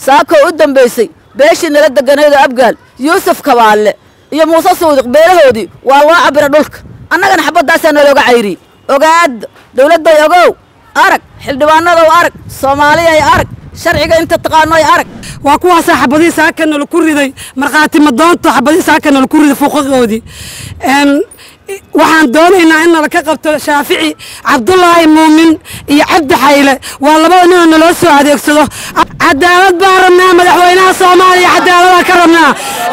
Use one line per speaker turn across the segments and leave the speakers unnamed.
saakoo u dambaysay beeshii nala deganeedo abgaal yuusuf kabaalle iyo muuse suudiq beelahoodii waa loo cabira dhulka annagana xabaddaasaa nalooga cayriyey ogaada dawladday ogow arag xildhibaanadow arag soomaaliyay arag sharciga inta taqaanoy arag
waa kuwaasaa xabadihii saaka nala ku riday markhaati madoonto xabadihii saaka nala ku riday fuuqadoodii waxaan doonaynaa in nala ka qabto shaafici cabdulaahi muumin iyo cabdi xayle waa labada ninoo naloo soo adeegsado cadaalad baan rabnaa madaxweynaha soomaaliya cadaaladaan ka rabnaa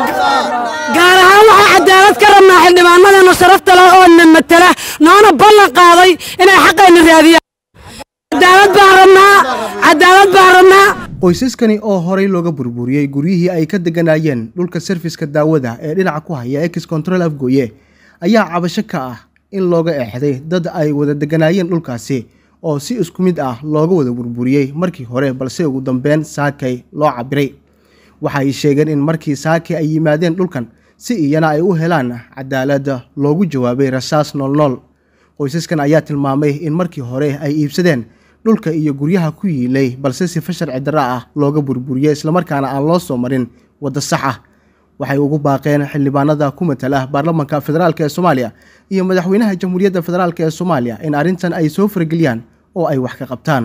gaar ahaan waxaa cadaalad ka rabnaa xildhibaanadeena sharafta leh oo na matala noona ballan qaaday inay xaqayna raadiyaan cadaalad baan rabnaa cadaalad baan rabnaa
qoysaskani oo horey looga burburiyey guryihii ay ka degganaayeen dhulka sarfiska daawada ee dhinaca ku haya ex control afgooye ayaa cabasho ka ah in looga eexday dad ay wada degganaayeen dhulkaasi oo si isku mid ah looga wada burburiyey markii hore balse ugu dambeyn saakay loo cabiray waxa ay sheegeen in markii saakay ay yimaadeen dhulkan si iyana ay u helaan cadaaladda loogu jawaabay rasaas noolnool qoysaskan ayaa tilmaamay in markii hore ay iibsadeen dhulka iyo guryaha ku yiilay balse sifa sharci darra ah looga burburiyey islamarkaana aan loo soo marin waddo sax ah waxay ugu baaqeen xildhibaanada ku matala baarlamanka federaalk ee soomaaliya iyo madaxweynaha jamhuuriyadda federaalk ee soomaaliya in arrintan ay soo farageliyaan oo ay wax ka qabtaan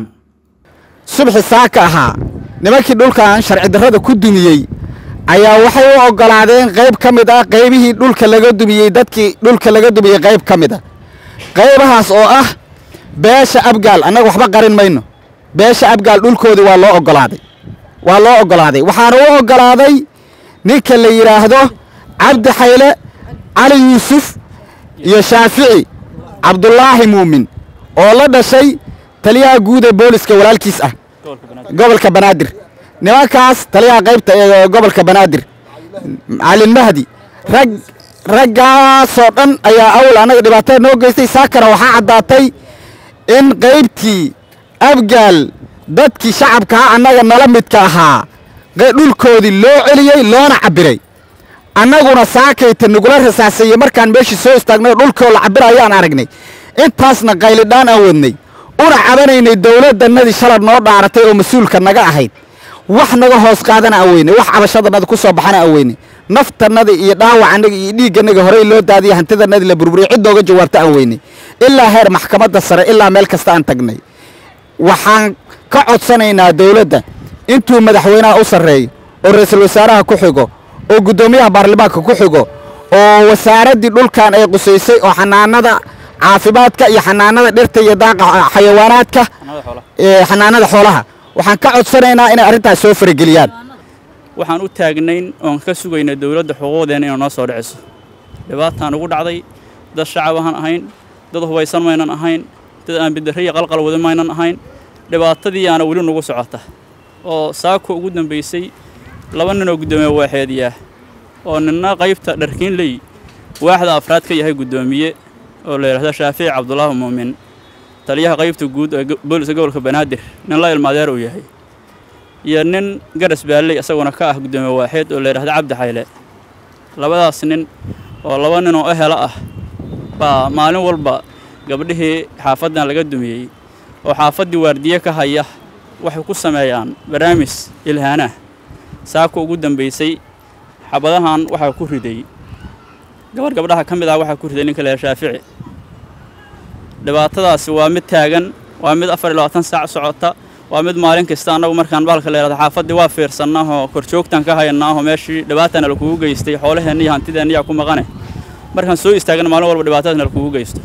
subxi saaka ahaa nimankii dhulkan sharci darrada ku dumiyey ayaa waxay u oggolaadeen qayb ka mid ah qaybihii dhulka laga dumiyey dadkii dhulka laga dumiyey qayb ka mid a qaybahaas oo ah beesha abgaal annaga waxba qarin mayno beesha abgaal dhulkoodii waa loo oggolaaday waa loo oggolaaday waxaana u oggolaaday ninka la yidhaahdo cabdi xayle cali yuusuf iyo shaafici cabdulaahi muumin oo la dhashay taliyaha guud ee booliska walaalkiis ah gobolka banaadir nimankaas taliyaha qaybta ee gobolka banaadir calin mahdi rag raggaasoo dhan ayaa awal annaga dhibaatada noo geystay saakana waxaa caddaatay in qaybtii abgaal dadkii shacabkaa annaga nala midka ahaa dhulkoodii loo celiyey loona cabbiray annaguna saakayta nagula rasaaseeyey markaan meeshii soo istaagnay dhulkoo la cabbira ayaan aragnay intaasna qaylidhaan aan wadnay una cabanaynay dawladdannadii shalad noo dhaaratay oo mas-uulka naga ahayd wax naga hoos qaadana aan weynay wax cabashadannada ku soo baxana aan weynay naftannadii iyo dhaawacannaga iyo dhiiggannaga horey loo daadiyay hantidannadii la burburiyey cid nooga jawaabta aan weynay ilaa heer maxkamadda sare ilaa meel kasta aan tagnay waxaan ka codsanaynaa dawladda intuu madaxweynaha u sarreeyo oo ra'iisul wasaaraha ku xigo oo guddoomiyaha baarlamaanka ku xigo oo wasaaraddii dhulkan ay qusaysay oo xanaanada caafimaadka iyo xanaanada dhirta iyo daaqa xayawaanaadka xanaanada xoolaha waxaan ka codsanaynaa inay arrintaas soo farageliyaan
waxaan u taagnayn oon ka sugaynay dawladda xuquuqdeena inay noo soo dhiciso dhibaataan ugu dhacday dad shacab ahaan ahayn dad hubaysan maynan ahayn dad aan bidarriya qalqal wada maynan ahayn dhibaatadii aana weli nagu socota oo saako ugu dambaysay laba ninoo guddoomiye waaxeediyaah oo ninna qaybta dharkiinley waaxda afraad ka yahay guddoomiye oo la yidhahdo shaafici cabdulaahi muumin taliyaha qaybta guud ee booliska gobolka banaadir nin la ilmaadeer uu yahay iyo nin garas baalley isaguna ka ah guddoomiye waaxeed oo la yidhahdo cabdi xayle labadaas nin oo laba nin oo ehela ah baa maalin walba gabdhihii xaafaddan laga dumiyey oo xaafaddii waardiye ka haya waxay ku sameeyaan barnaamij ilhaanah saako ugu dambaysay xabadahan waxaa ku riday gabarh gabdhaha ka mid ah waxaa ku riday ninka leeha shaafici dhibaatadaasi waa mid taagan waa mid afar iyo labaatan saac socota waa mid maalin kasta annagu markaan baalka leehahdo xaafaddii waa fiirsannaahoo korjoogtaan ka hayannaaho meeshii dhibaatana lakugu geystay xoolaheenna iyo hantideenna yaa ku maqane markaan soo istaagana maalin walba dhibaatadana lakugu geysto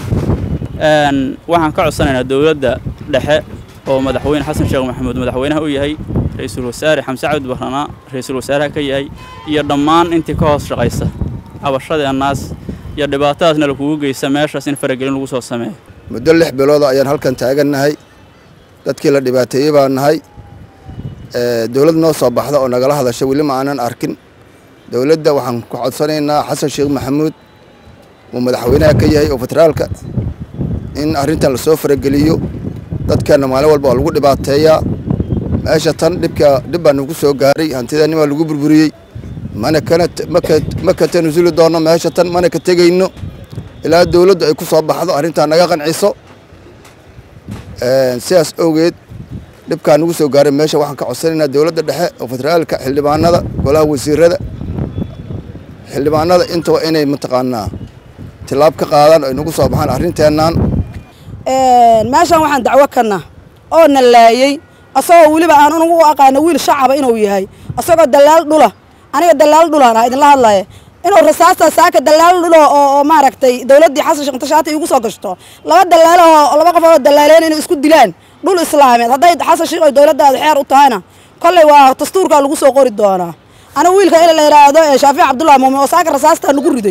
waxaan ka codsanaynaa dowladda dhexe oo madaxweyne xasan sheekh maxamuud madaxweynaha u yahay ra-iisul wasaare xamse cabdi barranaa ra-iisul wasaaraha ka yahay iyo dhammaan intii ka hoos shaqaysa cabashadeennaas iyo dhibaatadaasna lakugu geysta meeshaas in faragelin lagu soo sameeyo
muddo lix bilooda ayaan halkan taagannahay dadkii la dhibaateeyey baan nahay dowlad noo soo baxda oo nagala hadasha weli ma aanan arkin dowladda waxaan ku codsanaynaa xasan sheekh maxamuud uu madaxweynaha ka yahay oo federaalka in arrintan lasoo farageliyo dadkeenna maalin walba waa lagu dhibaateeyaa meesha tan dhibka dhib baa nagu soo gaaray hantideenni baa lagu burburiyey mana kana ma ka tanasuli doonno meesha tan mana ka tegayno ilaa dowladdu ay ku soo baxdo arrintaa naga qanciso sidaas awgeed dhibkaa nagu soo gaaray meesha waxaan ka codsanaynaa dowladda dhexe oo federaalka xildhibaanada golaha wasiirada xildhibaanada intaba inay mataqaanaa tilaab ka qaadaan ay nagu soo baxaan arrinteennan
meeshan waxaan dacwo kana oo na laayey asagoo weliba aan unugu u aqaano wiil shacaba inuu yahay asagoo dalaal dhula aniga dalaal dhulaan ah idinla hadlaya inuu rasaasta saaka dalaal dhulo oo oo maaragtay dowladdii xasan sheekh intashaati igu soo gashto laba dalaalo oo laba qof oo dalaaleen inay isku dilaan dhul islaameed hadday xasan sheekh oo dowladdaada xeer u tahayna kolley waa dastuurkaa lagu soo qori doonaa anigu wiilka in la yidhaahdo shaafic cabdullahi muumin oo saaka rasaastaa nagu riday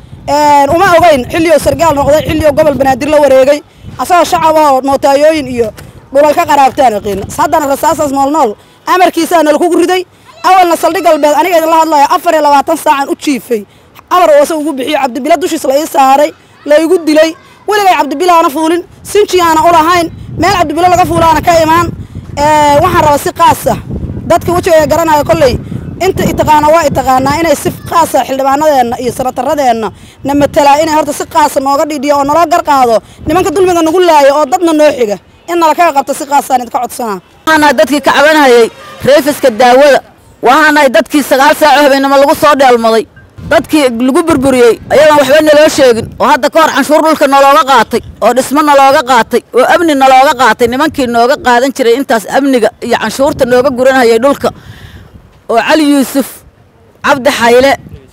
uma ogeyn xilliyo sargaal noqday xilliyo gobol banaadir la wareegay asagoo shacab ahoo nootayooyin iyo dhulal ka qaraabtaan yaqiin haddana rasaasaas nool nool amarkiisaa nalakugu riday awalna saldhig galbeed aniga idinla hadlaya afar iyo labaatan saacan u jiifay amar oose ugu bixiyo cabdibila dushiis la ii saaray la igu dilay weligay cabdibila aana fuulin sinji aana u lahayn meel cabdibilo laga fuulaana ka imaan waxaan rabaa si qaasa dadka wejiga garanaya kolley inta itaqaana waa itaqaanaa inay si qaasa xildhibaanadeenna iyo sanataradeenna na matelaa inay horta si qaasa nooga dhidhiyo oo naloo garqaado nimanka dulmiga nagu laayo oo dadna noo xiga in nala kaga qabto si qaasaan idinka codsanaa
waxaanahay dadkii ka cabanhayay reefiska daawada waxaanahay dadkii sagaal saaco habeennimo lagu soo dheelmaday dadkii lagu burburiyey ayagaan waxba naloo sheegin oo hadda ka hor canshuur dhulka nalooga qaatay oo dhismo nalooga qaatay oo amni nalooga qaatay nimankii nooga qaadan jiray intaas amniga iyo canshuurta nooga guranhayay dhulka oo cali yuusuf cabdi xayle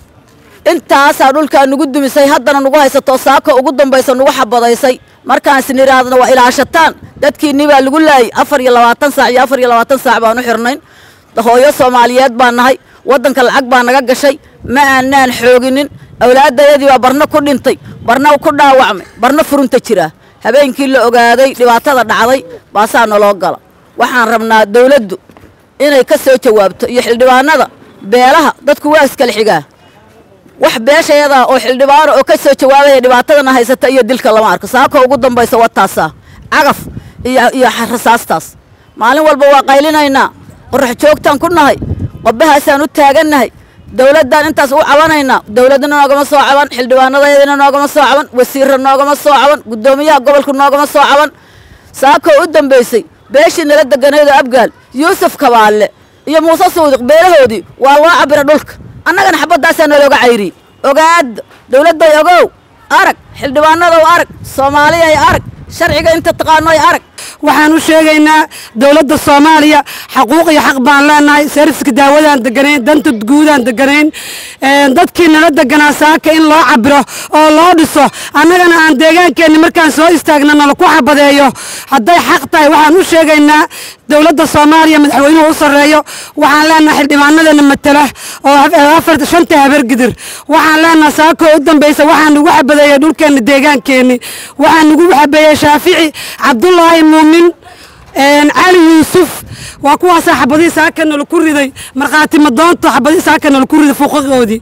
intaasaa dhulkaa nugu dumisay haddana nugu haysato saako ugu dambaysa nugu xabadaysay markaansin idhaahdana waa ilaashataan dadkiinii baa lagu laayay afar iyo labaatan saac iyo afar iyo labaatan saac baan u xirnayn hooyo soomaaliyeed baan nahay waddanka lacag baa naga gashay ma aanaan xooginin awlaaddayadii baa barna ku dhintay barna ku dhaawacmay barna furunta jiraa habeenkii la ogaaday dhibaatada dhacday baasaa naloo gala waxaan rabnaa dawladdu inay ka soo jawaabto iyo xildhibaanada beelaha dadku waa iskala xigaa wax beeshayadaa oo xildhibaano oo ka soo jawaabaya dhibaatadana haysata iyo dilka lama arko saako ugu dambaysa wataasaa cagaf iyo iyo rasaastaas maalin walba waa qaylinaynaa qorax joogtaan ku nahay qobbahaasaan u taagannahay dawladdaan intaas u cabanaynaa dawladdana noogama soo caban xildhibaanadayadina noogama soo caban wasiirra noogama soo caban guddoomiyaha gobolka noogama soo caban saakoo u dambaysay beeshii nala deganeedo abgaal yuusuf kabaalle iyo muuse suudiq beelahoodii waa loo cabira dhulka annagana xabaddaasaa nalooga cayriye ogaada dawladday ogow arag xildhibaanadow arag soomaaliyay arag sharciga inta taqaanoy arag
waxaan u sheegaynaa dowladda soomaaliya xaquuq iyo xaq baan leenahay serviska daawadaan deganayn danta guudaan deganayn dadkii nala deganaa saaka in loo cabiro oo loo dhiso annagana aan deegaankeenni markaan soo istaagna nala ku xabadeeyo hadday xaq tahay waxaan u sheegaynaa dowladda soomaaliya madaxweynuhu u sarreeyo waxaan leenahay xildhibaanadeena matala oo afar shanta habargidir waxaan leenahay saakoo u dambaysa waxaan nagu xabadeeyey dhulkeenni deegaankeenni waxaan nagu xabeeyey shaafici cabdullaahi muumin cali yuusuf waa kuwaasaa xabadihii saaka nala ku riday markhaati madoonto xabadihii saaka nala ku riday fuuqadoodii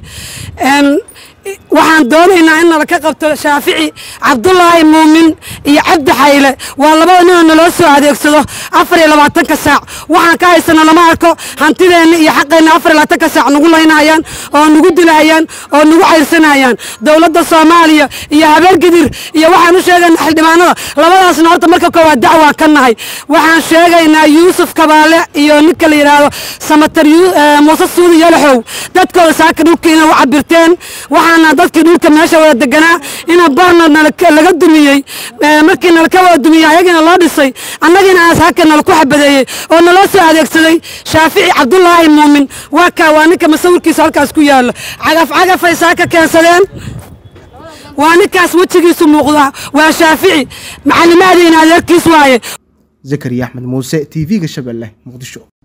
waxaan doonaynaa in nala ka qabto shaafici cabdullaahi muumin iyo cabdi xayle waa labada ninoo naloo soo adeegsado afar iyo labaatanka saac waxaan ka haysana lama arko hantideenna iyo xaqeenna afar iyo labaatanka saac nagu laynahayaan oo nagu dilahayaan oo nagu cayrsanayaan dowladda soomaaliya iyo habeergidir iyo waxaan u sheegaynaa xildhibaanada labadaasna horta marka koowaad dacwaan ka nahay waxaan sheegaynaa yuusuf kabaale iyo ninka la yidhaahdo samatar muuse suudi yalaxow dadkooda saaka dhulka inay u cabirteen waxaana dadkii dhulka meesha wada deganaa ina barna laga dumiyey markii nalaka wada dumiyey ayagina loo dhisay annagiina aas haka nala ku xabadeeyey oo naloo soo adeegsaday shaafici cabdullaahi muumin waa kaa waa ninka masawirkiisa halkaas ku yaalo cagaf cagafay saaka keensadeen waa ninkaas wejigiisu muuqda waa shaafici macalimaadiina adeerkiis waaye
zakariya axmed muuse t v-ga shabeelle muqdisho